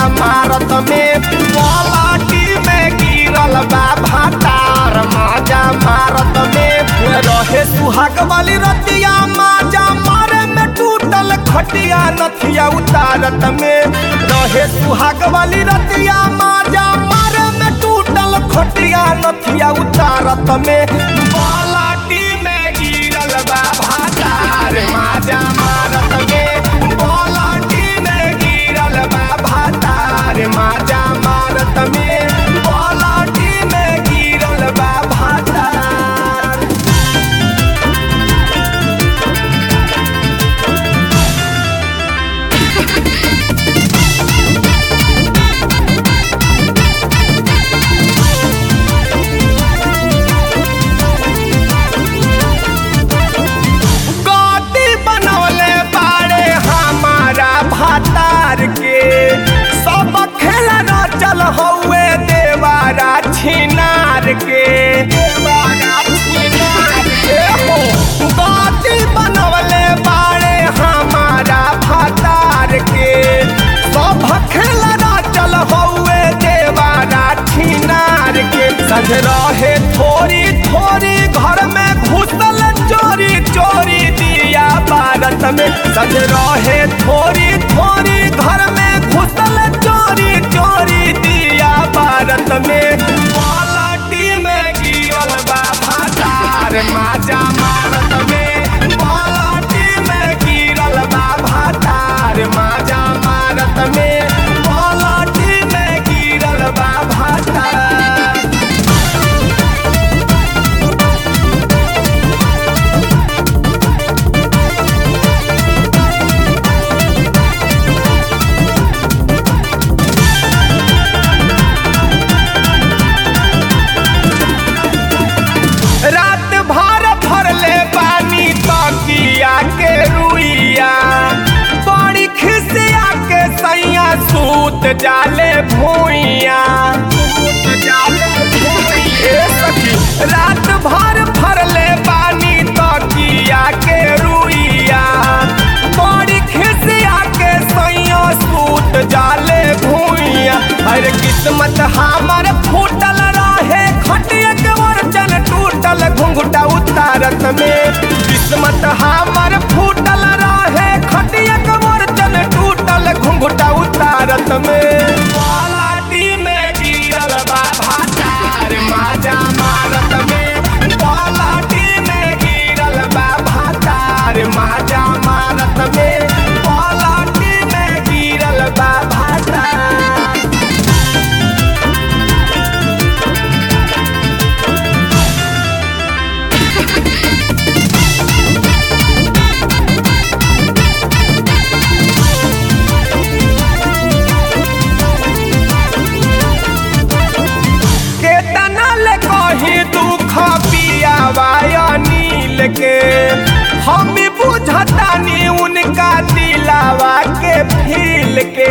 मारत में पलाटी में गिरल बा भातार माजा मारत में रहे सुहाग वाली रतिया माजा मारे में टूटल खटिया नथिया उतारत में रहे सुहाग वाली रतिया माजा मारे में टूटल खटिया नथिया उतारत में पलाटी में गिरल बा भातार माजा मारत में पलाटी में गिरल बा भातार माजा मारत में पलाटी में गिरल बा भातार गोटी बनवले बाड़े हमारा भातार के सब खेला न चल हौवे देवारा छिनार के देवारा छिनार के हो गोटी बनवले बाड़े हमारा भातार के सब खेला न चल हौवे देवारा छिनार के सज रहे थोड़ी थोड़ी घर में घुसल चोरी चोरी दिया भारत में सज रहे थोड़ी थोड़ी घर में घुसल चोरी चोरी दिया भारत में पलाटी में गिरल बा भातार माजा मारत में पलाटी में गिरल बा भातार माजा मारत में पलाटी में गिरल बा भातार रात भर भरले पानी तकिया के रुइया बड़ी खिसिया के सैया सूत जाले भूइया ए सखी, रात भर भरले पानी तकिया के रुइया बड़ी खिसिया के सैया सूत जाले भूइया अरे किस्मत हमर फूटल रहे खटिया के वर्चन टूटल घुंघटा उतारत में किस्मत हमर फूटल रहे खटिया के वर्चन टूटल घुंघटा उतारत में पलाटी में गिरल बा भातार माजा मारत में पलाटी में गिरल बा भातार माजा मारत में पलाटी में गिरल बा भातार केतना ले कही दुख पियावा अनिल के हम भी बुझतानी उनका दिलावा के फील के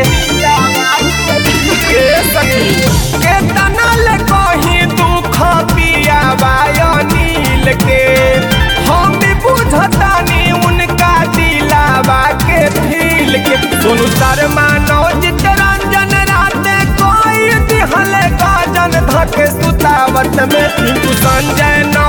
ए सखी, केतना ले कही दुख पियावा अनिल के हम भी बुझतानी उनका दिलावा के फील के सुनु शर्मा नौजित रंजन राते कोई दिहले गाजन धके सुतावत में पिंटू संजय न